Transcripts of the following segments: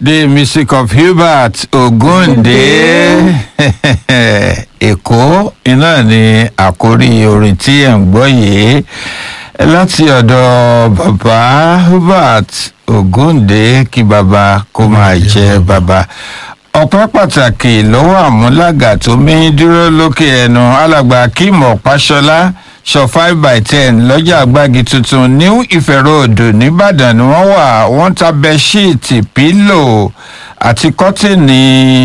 The music of Hubert Ogunde Èkó iná ni àkórí orin tí ẹ̀ ń gbọ́ yìí láti ọ̀dọ̀ bàbá Hubert Ogunde kí bàbá kó máa jẹ́ bàbá ọpẹ́ pàtàkì lọ́wọ́ àmúlàgà tó mẹ́yìn dúró lókè ẹnu alàgbà Akeem Ọ̀páṣọlá sọ five by ten lọ́jà àgbági tuntun new Ife Road nìbàdàn ni wọ́n wà wọ́n ta bẹ́ṣíìtì pílò àti kọ́tìnì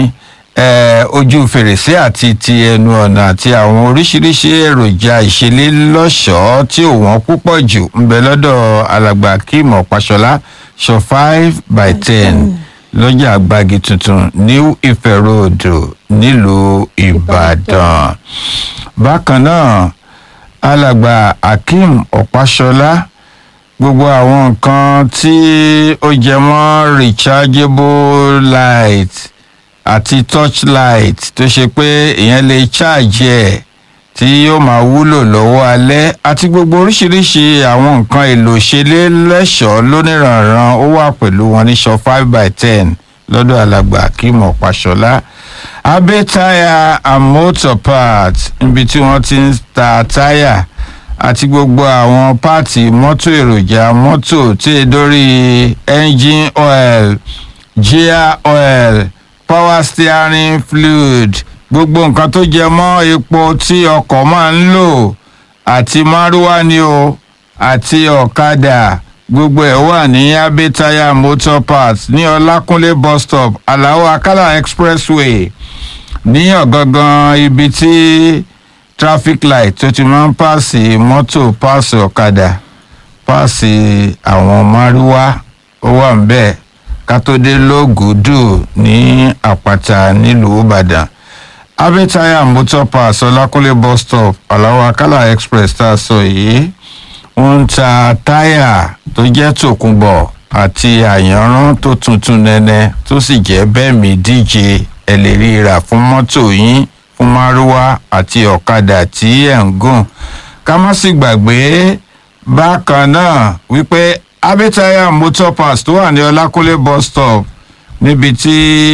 eh, ojú fèrèsé àti ti ẹnu ọ̀nà àti àwọn oríṣiríṣi èròjà ìṣeré lọ́ṣọ̀ọ́ tí ò wọ́n púpọ̀ jù ń bẹ lọ́dọ̀ alàgbà Akeem Ọ̀páṣọlá sọ five by ten lọ́jà àgbági tuntun new Ife Road nílùú Ìbàdàn bákan náà alàgbà Akeem Ọ̀páṣọlá gbogbo àwọn nǹkan tí ó jẹ mọ́ rechargeable light àti torchlight tó ṣe pé èèyàn lè charge ẹ̀ tí yóò máa wúlò lọ́wọ́ alẹ́ àti gbogbo oríṣiríṣi àwọn nǹkan èlò ṣẹlẹ̀ lẹ́ṣọ̀ọ́ lóníranran ó wà pẹ̀lú wọn ní sọ five by ten lọ́dọ̀ alàgbà Akeem Ọ̀páṣọlá abe tire and motor parts níbi tí wọ́n ti ń ta táyà àti gbogbo àwọn páàtì mọ́tò èròjà mọ́tò tí e dórí engine oil gear oil power steering fluid gbogbo nǹkan tó jẹ mọ́ epo tí ọkọ̀ máa ń lò àti márúwá ni o àti ọ̀kadà gbogbo ẹ̀ wà ní abe tire motor parts ní ọlákúnlé bus stop aláwọ̀ akálà expressway ní ọ̀gangan ibi tí traffic light tó ti máa ń pààsì mọ́tò pààsì ọ̀kadà pààsì àwọn márúwá ó wà ń bẹ́ẹ̀ ká tó dé lógùdù ní àpáta nílùú ìbàdàn abẹ́tayà motor pass ọlákúnlé bus stop aláwọ̀ akálà express tá a sọ yìí wọ́n ń ta táyà tó jẹ́ tòkunbọ̀ àti àyànrán tó tuntun nẹ́nẹ́ tó sì jẹ́ bẹ́ẹ̀ mi díje ẹ lè rí rà fún mọ́tò yín fún márúwá àti ọ̀kadà tí ẹ̀ ń gùn ká má sì gbàgbé bákan náà wípé abẹ́tayà motor pass tó wà ní ọlákúnlé bus stop níbi tí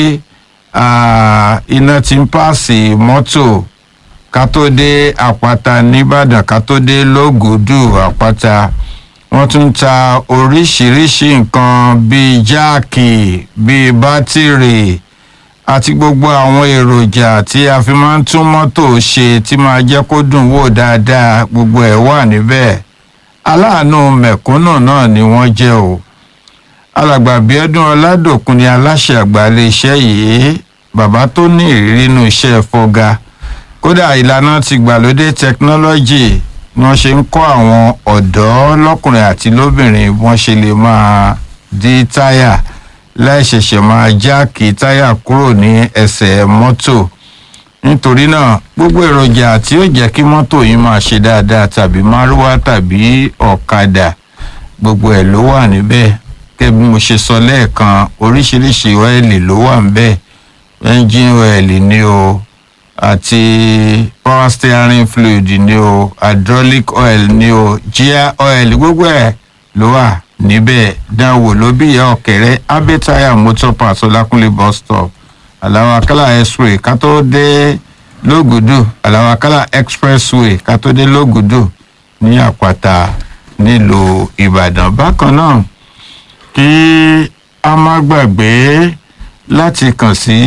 iná ti ń pààsì mọ́tò ká tó dé àpáta nìbàdàn ká tó dé lógùdù àpáta wọ́n tún ń ta oríṣiríṣi nǹkan bíi jáàkì bíi bátìrì àti gbogbo àwọn èròjà tí a fi máa ń tún mọ́tò ṣe tí máa jẹ́ kó dùn wò dáadáa gbogbo ẹ̀ wà níbẹ̀ aláàánú mẹ̀kúnnù náà ni wọ́n jẹ́ o alàgbà bíọ́dún ọládòkun ni aláṣẹ àgbà iléeṣẹ́ yìí bàbá tó ní ìrírí inú iṣẹ́ fọ́gá kódà ìlànà ti gbàlódé tẹkinọ́lọ́jì ni wọ́n ṣe ń kọ́ àwọn ọ̀dọ́ lọ́kùnrin àti lóbìnrin bí wọ́n ṣe lè máa dí táyà láìṣẹ̀ṣẹ̀ máa jáàkì táyà kúrò ní ẹsẹ̀ mọ́tò nítorí náà gbogbo èròjà tí ó jẹ́ kí mọ́tò yìí máa ṣe dáadáa tàbí márúwá tàbí ọ̀kadà gbogbo ẹ̀ ló wà níbẹ̀ gẹ́gẹ́ bí mo ṣe sọ lẹ́ẹ̀kan oríṣiríṣi ọ́ìlì ló wà níbẹ̀ engine oil ni o àti power steering fluid ni o hydraulic oil ni o gear oil gbogbo ẹ̀ ló wà níbẹ̀ dánwò ló bí ìyá ọ̀kẹ́rẹ́ abẹ́tayà motor parts ọlákúnlé bus stop aláwọ̀ akálà expressway ká tó dé lógùdù aláwọ̀ akálà expressway ká tó dé lógùdù ní àpáta nílùú ìbàdàn bákan náà kí a má gbàgbé láti kàn sí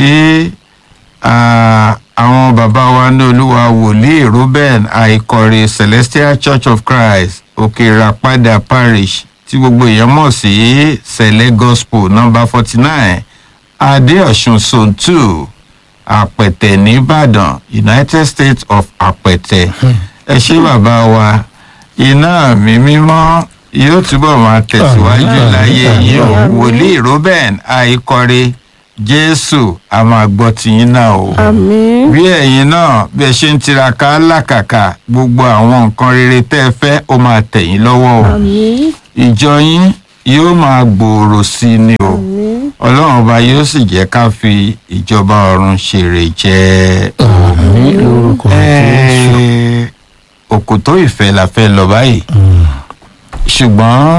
àwọn bàbá wa ní olúwa wòlíì ruben àìkọrẹ celestial church of christ òkèèràpadà parish tí gbogbo èèyàn mọ̀ sí sẹ̀lẹ̀ gospel number forty nine adéọ̀sùn zone two àpẹ̀tẹ̀ nìbàdàn united states of àpẹ̀tẹ̀ ẹ ṣé bàbá wa iná mi mímọ́ yóò túbọ̀ máa tẹ̀síwájú láyé yìí o wòlíì ruben àìkọrẹ jésù a máa gbọ́ tiyín náà o àmín bí ẹ̀yin náà bí ẹ ṣe ń tiraka lákàkà gbogbo àwọn nǹkan rere tẹ́ ẹ fẹ́ ó máa tẹ̀ yín lọ́wọ́ o àmín ìjọ yín yóò máa gbòòrò sí i ni o àmín ọlọ́run ọba yóò sì jẹ́ ká fi ìjọba ọ̀run ṣèrè jẹ́ àmín lórúkọ jésù òkòtó ìfẹ́ la fẹ́ lọ báyìí ṣùgbọ́n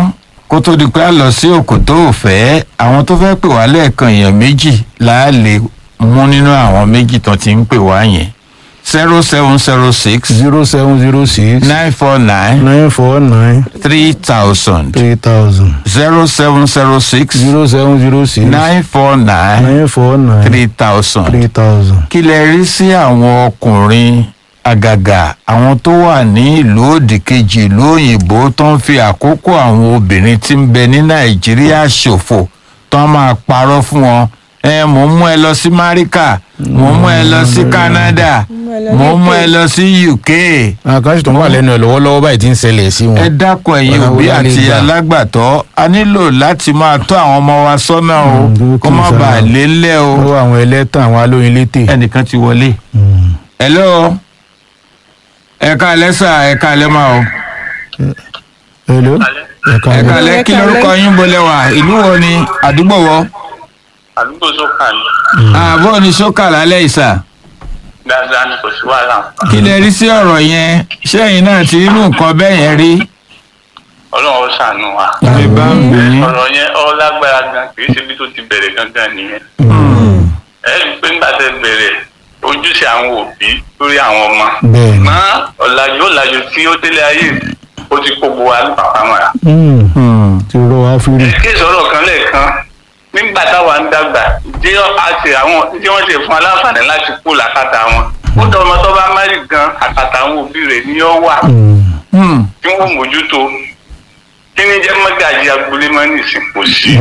kó tó di pé a lọ sí òkòtó òfẹ́ àwọn tó fẹ́ pè wá lẹ́ẹ̀kan èèyàn méjì là á lè mú nínú àwọn méjì tó ti ń pè wá yẹn zero seven zero six zero seven zero six nine four nine nine four nine three thousand three thousand zero seven zero six zero seven zero six nine four nine nine four nine three thousand. three thousand. kí lẹ rí sí àwọn ọkùnrin àgàgà àwọn tó wà ní ìlú òdì kejì ìlú òyìnbó tó ń fi àkókò àwọn obìnrin tí ń bẹ ní nàìjíríà ṣòfò tó ń máa parọ́ fún wọn ẹ mò ń mú ẹ lọ sí máríkà mò ń mú ẹ lọ sí canada mò ń mú ẹ lọ sí uk àkáǹtì tó ń wà lẹ́nu ẹ̀ lọ́wọ́lọ́wọ́ báyìí ti ń ṣẹlẹ̀ sí wọn. ẹ dákun ẹ̀yin Ọ̀nà wo òbí la lè àti gbà? alágbàtọ́ a nílò láti máa tọ́ àwọn ọmọ wa sọ́nà o Mm, kó má kí n bàa sára. lé ńlẹ̀ o lọ́wọ́ àwọn ẹlẹ́tàn àwọn alóyin létè. ẹnìkan ti wọlé. Mm. hello ẹ̀ka alẹ́ sà ẹ̀ka alẹ́ máa o hello ẹ̀ka ẹ̀ka alẹ́. alẹ́ kí lorúkọ yín bolẹ̀ wá ìlú wo ni àdúgbò wo àdúgbò sọ́kà ni àbọ̀ ni sọ́kà lálẹ́ ìsà dáadáa ni kò sí wàhálà kí lẹ rí sí ọ̀rọ̀ yẹn sẹ́yìn náà ti inú nǹkan bẹ́ẹ̀ yẹn rí ọlọ́run ó ṣàánú wa. mi bá ń bì yín ọ̀rọ̀ yẹn ọ lágbára gan kì í ṣe bí tó ti bẹ̀rẹ̀ gangan nìyẹn. ẹ rí i pé nígbà tẹ bẹ̀rẹ̀ ojúṣe àwọn òbí lórí àwọn ọmọ. bẹ́ẹ̀ ni. mọ ọ̀làjú ọ̀làjú tí ó délé ayé ó ti kó gbogbo wa ní pàpà mọ́ra. Mm. Hmm. ti rọ wá fúri. kí ìsọ̀rọ̀ kan lẹ́ẹ̀kan nígbà táwa ń dàgbà jẹ́ àti àwọn tí wọ́n ti fún aláǹfààní láti kú làkàtà wọn. ó dọ̀ ọmọ tó bá márì gan àkàtà àwọn òbí rẹ̀ ni ó wà. Mm. Hmm. tí wọ́n mójútó kí ni jẹ́ mọ́gàjì agboolé mọ́ nìsín kò sí.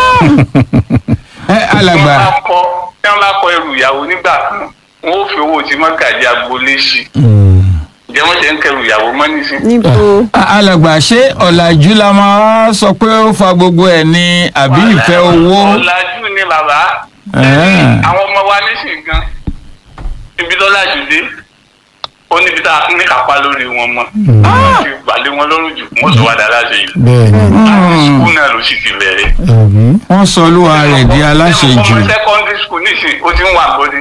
ẹ alàgbà tí wọ́n bá kọ́ tí wọ́n bá kọ́ ẹrù ìyàwó nígbà kan wọ́n ó fi owó tí mọ́gàjì agboolé sí Mm. ǹjẹ́ wọ́n ṣe ń kẹrù ìyàwó mọ́ nìsín. níbo a- alàgbà ṣé ọ̀làjú la máa sọ pé ó fa gbogbo ẹ̀ ní àbí ìfẹ́ owó ọ̀làjú ni bàbá Ẹ̀ẹ́. àwọn ọmọ wa nísìn gan ibi tó lájú dé ó níbi tá a ní kápá lórí wọn mọ́ wọ́n ti gbàlé wọn lọ́rùn jù wọ́n sọ wá dára ṣe yìí bẹ́ẹ̀ ni. láti sukùl náà ló sì ti bẹ̀rẹ̀. àbí. wọ́n sọ olúwa rẹ̀ di aláṣejù ọmọ secondary school nísìn ó ti ń wà bọ́dí.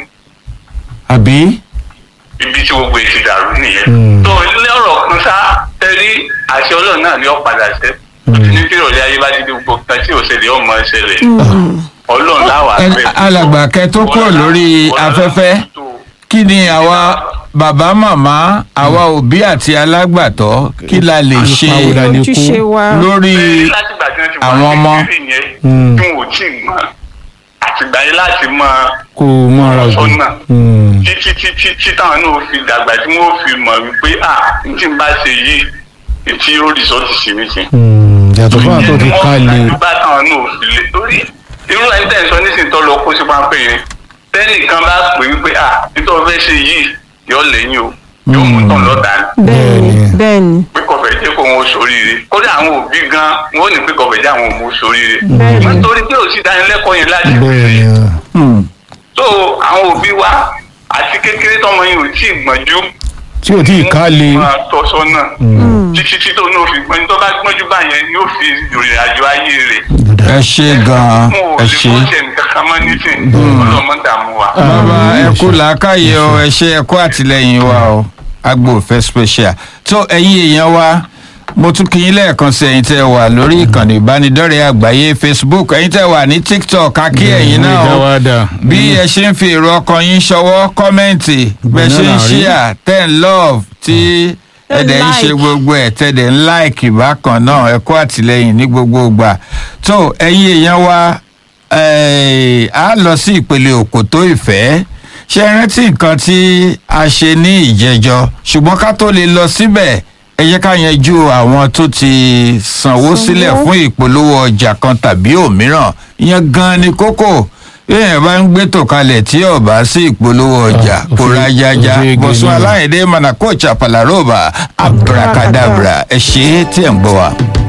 àbí ibi tí gbogbo èsì dàrú nìyẹn. Mm. tó ilé ọ̀rọ̀ kan sá tẹ́rí àṣẹ ọlọ́run náà ni ó padà ṣẹ. ó ti ní kí ìrọ̀lẹ́ ayé bá ti di gbogbo kan tí òṣèlè ọmọ ṣẹlẹ̀. ọlọ́run láwàá Ẹ- bẹ́ẹ̀. alàgbà kẹ́ tó kúrò lórí afẹ́fẹ́ kí ni àwa bàbá màmá àwa òbí àti alágbàtọ́ kí la lè ṣe Ipa wo la lè kó? ojúṣe wa lórí àwọn ọmọ. Mm. tí wọn ò tí ì mọ àtìgbà yẹn láti mọ kó o mọ ara ògùn. Sọ́nà. Mm. títí títí tí táwọn náà fi dàgbà tí wọn fi mọ wípé à n tí n bá ṣe yìí tí yóò rìsọ́ọ̀tì sí mi sí. Mm. yàtọ̀ fún àwọn tó ti ká lè. bá táwọn náà fi lè torí irú ẹni tẹ̀ ń sọ nísìnyí tó lọ kó sí pápẹ́ yẹn tẹ́nìkan bá pè wípé à nítorí fẹ́ ṣe yìí yọ lẹ́yìn o yóò mú tán lọ́dà ni bẹ́ẹ̀ ni Bẹ́ẹ̀ni. bẹ́ẹ̀ ni pé kọfẹ jẹ kó wọn sóríire kódà àwọn òbí gan wọn ò ní pé kọfẹ jẹ àwọn òbí sóríire Bẹ́ẹ̀ni. nítorí pé òsì dánilẹ́kọ̀ọ́ yẹn láti bẹ́ẹ̀ ni. bẹ̀rẹ̀ Hmm. tó àwọn òbí wa àti kékeré tọmọ yẹn ò tí ì gbọ́njú tí ò tí ì ká lè. máa tọ́ sọ́nà Mm. títí tí tó náà fi gbọ́njú tó bá gbọ́njú báyẹn yóò fi ìrìn àjò ayé rẹ̀ ẹ ṣe gan-an wọn ò ẹ lè ṣe. kó ṣe nǹkan kan mọ́ nísìn ọlọ́mọ dààmú wa. bàbá Ah, ẹ ẹ kú ṣe. làákàyè o ẹ ṣe ẹ kú àtìlẹyìn wa o agbófẹ́ special tó ẹ̀yin èèyàn wa mo tún kí yín lẹ́ẹ̀kan sí ẹ̀yin tẹ́ ẹ wà lórí ìkànnì ìbánidọ́rẹ̀ẹ́ àgbáyé facebook ẹ̀yin tẹ́ ẹ wà ní tiktok akí ẹ̀yin náà o dáwàdà. bí ẹ ṣe ń fi èrò ọkàn yín ṣọwọ́ kọ́mẹ́ǹtì bẹ́ẹ̀ ṣe ń Banana rí. ṣíà ten love tí ẹ̀dẹ̀ ń ṣe like. gbogbo ẹ̀ tẹ̀dẹ̀ ń láìkì bákan náà ẹ kú àtìlẹyìn ní gbogbo ìgbà tó ẹ̀yin èèyàn wa eh, a lọ sí ìpele òkòtó ìfẹ́ ṣe é rántí nǹkan tí a ṣe ní ìjẹjọ ṣùgbọ́n ká tó lè lọ síbẹ̀ ẹ jẹ́ ká yanjú àwọn tó ti sanwó Sanwó. sílẹ̀ fún ìpolówó ọjà kan tàbí òmíràn ìyẹn gan ni kókó èèyàn bá ń gbé tò kalẹ̀ tí ò bá sí ìpolówó ọjà Ah, kó òfin- rájájá òfin bọ̀sùn gèlè. aláìdé manakocha palaroba abracadabra ẹ ṣe é tí ẹ̀ ń gbọ́ wa.